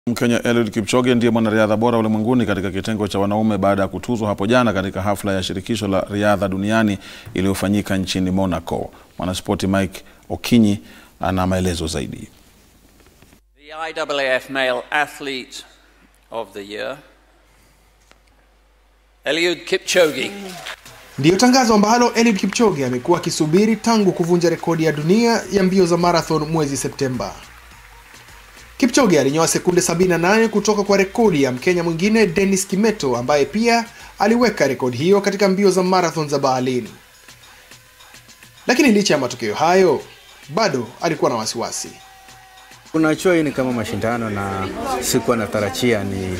Mkenya Eliud Kipchoge ndiye mwanariadha bora ulimwenguni katika kitengo cha wanaume baada ya kutuzwa hapo jana katika hafla ya shirikisho la riadha duniani iliyofanyika nchini Monaco. Mwanaspoti Mike Okinyi ana maelezo zaidi. The IAAF Male Athlete of the Year, Eliud Kipchoge. Ndiyo tangazo ambalo Eliud Kipchoge amekuwa akisubiri tangu kuvunja rekodi ya dunia ya mbio za marathon mwezi Septemba. Kipchoge alinyoa sekunde 78 kutoka kwa rekodi ya Mkenya mwingine Dennis Kimeto ambaye pia aliweka rekodi hiyo katika mbio za marathon za Berlin. Lakini licha ya matokeo hayo, bado alikuwa na wasiwasi. Unajua, hii ni kama mashindano na sikuwa natarajia ni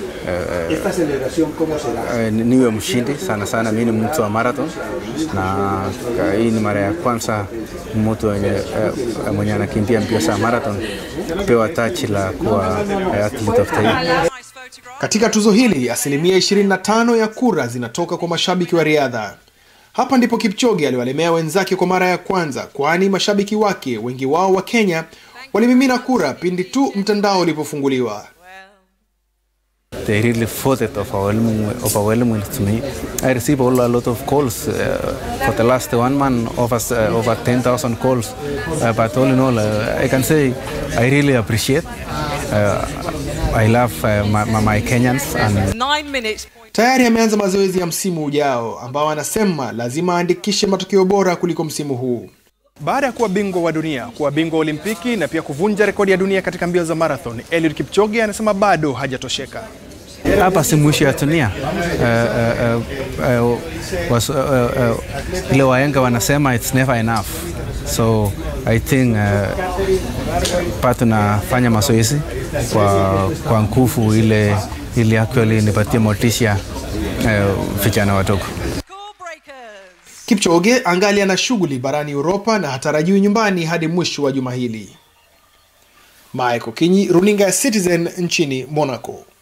uh, niwe mshindi sana sana. Mimi ni mtu wa marathon na hii ni mara ya kwanza mtu uh, mwenye anakimbia mbio za marathon pewa tachi la kuwa athlete of the year. Katika tuzo hili asilimia 25 ya kura zinatoka kwa mashabiki wa riadha. Hapa ndipo Kipchoge aliwalemea wenzake kwa mara ya kwanza, kwani mashabiki wake wengi wao wa Kenya walimimina kura pindi tu mtandao ulipofunguliwa. They really voted overwhelming, overwhelmingly to me. I received a lot of calls uh, for the last one month, over, uh, over 10,000 calls. Uh, but all in all, uh, I can say I really appreciate. Uh, I love uh, my, my Kenyans and Nine minutes. Tayari ameanza mazoezi ya msimu ujao ambao anasema lazima aandikishe matokeo bora kuliko msimu huu. Baada ya kuwa bingwa wa dunia, kuwa bingwa wa Olimpiki na pia kuvunja rekodi ya dunia katika mbio za marathon, Eliud Kipchoge anasema bado hajatosheka. hapa si mwisho ya dunia. Uh, uh, uh, was, uh, uh, ile waenga wanasema it's never enough so I think uh, pa tunafanya mazoezi kwa, kwa nguvu ile ili actually nipatie motisha uh, vijana wadogo. Score breakers. Kipchoge angali ana shughuli barani Uropa na hatarajiwi nyumbani hadi mwisho wa juma hili. Mike Okinyi, runinga ya Citizen nchini Monaco.